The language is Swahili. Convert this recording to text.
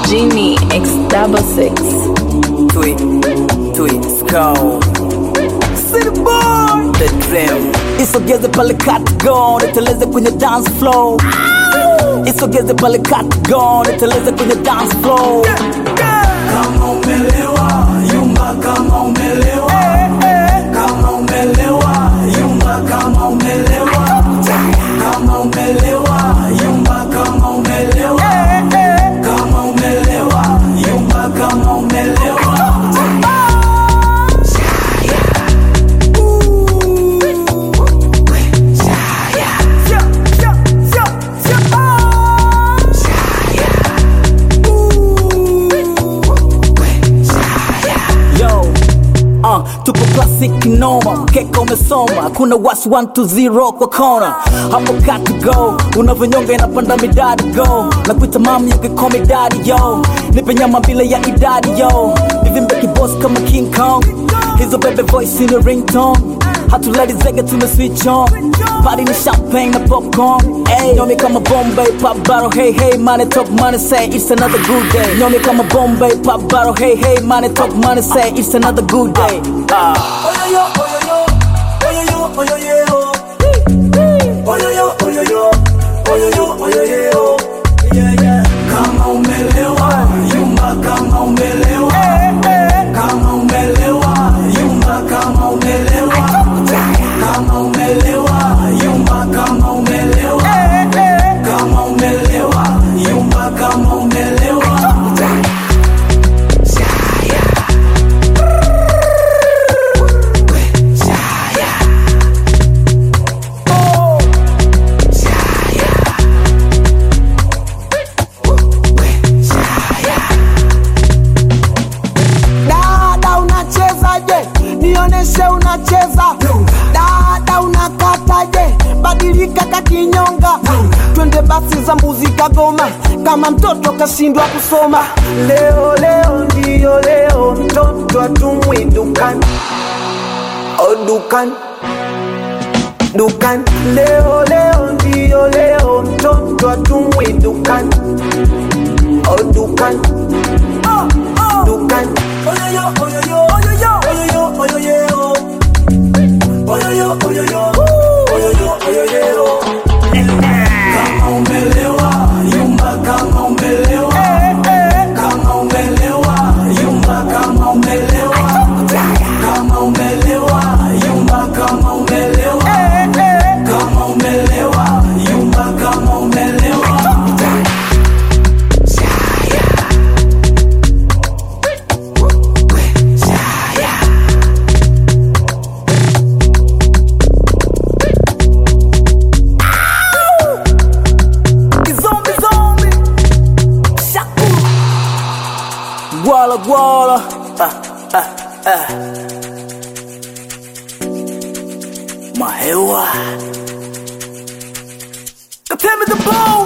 Genie X double six. Tweet, tweet, skull. City boy, the dream. Isogeze pale go, niteleze kwenye dance floor. Isogeze pale go, niteleze kwenye dance floor. Kama umelewa, yumba kama umelewa. Kama umelewa, yumba kama umelewa. Kama umelewa, yumba kama umelewa. Kama umelewa, yumba kama umelewa. Yo, uh, tupo classic noma, mkeka umesoma, kuna wasi 120 kwa kona, hapo got to go, unavyonyonga inapanda midadi go, na kuita mami ukikomi daddy yo, nipe nyama bila ya idadi yo, hivi mbeki boss kama King Kong, hizo bebe voice in your ringtone, hatulali zege tume switch on, party ni champagne na popcorn, hey, nyomi kama Bombay, pop bottle, hey hey, money talk money say it's another good day, nyomi kama Bombay, pop bottle, hey hey, money talk money say it's another good day. Ah. Oyoyo, oyoyo, oyoyo, oyoyo, oyoyo, oyoyo, oyoyo, oyoyo, yeah, yeah. Kama umelewa, yumba kama umelewa. Kama umelewa, yumba kama umelewa. Kama umelewa, yumba kama umelewa. Kama umelewa, yumba kama umelewa. Dada unachezaje? Nioneshe unacheza. Dada unakataje? Badilika kakinyonga. Twende basi za mbuzi Kagoma, kama mtoto kashindwa kusoma. Leo leo ndiyo leo, mtoto atumwi dukani, o dukani dukani. Leo leo ndiyo leo, mtoto atumwi dukani, o dukani dukani. Oyoyo, oyoyo, oyoyo, oyoyo, oyoyo. Oyoyo, oyoyo, oyoyo, oyoyo. Kama umelewa, yumba kama umelewa. Kama umelewa, yumba kama umelewa. Kama umelewa, yumba kama umelewa. Kama umelewa, yumba kama umelewa. Zombie, zombie. Shaku. Guala, guala. Ah, ah, ah. Mahewa. Tell me the ball.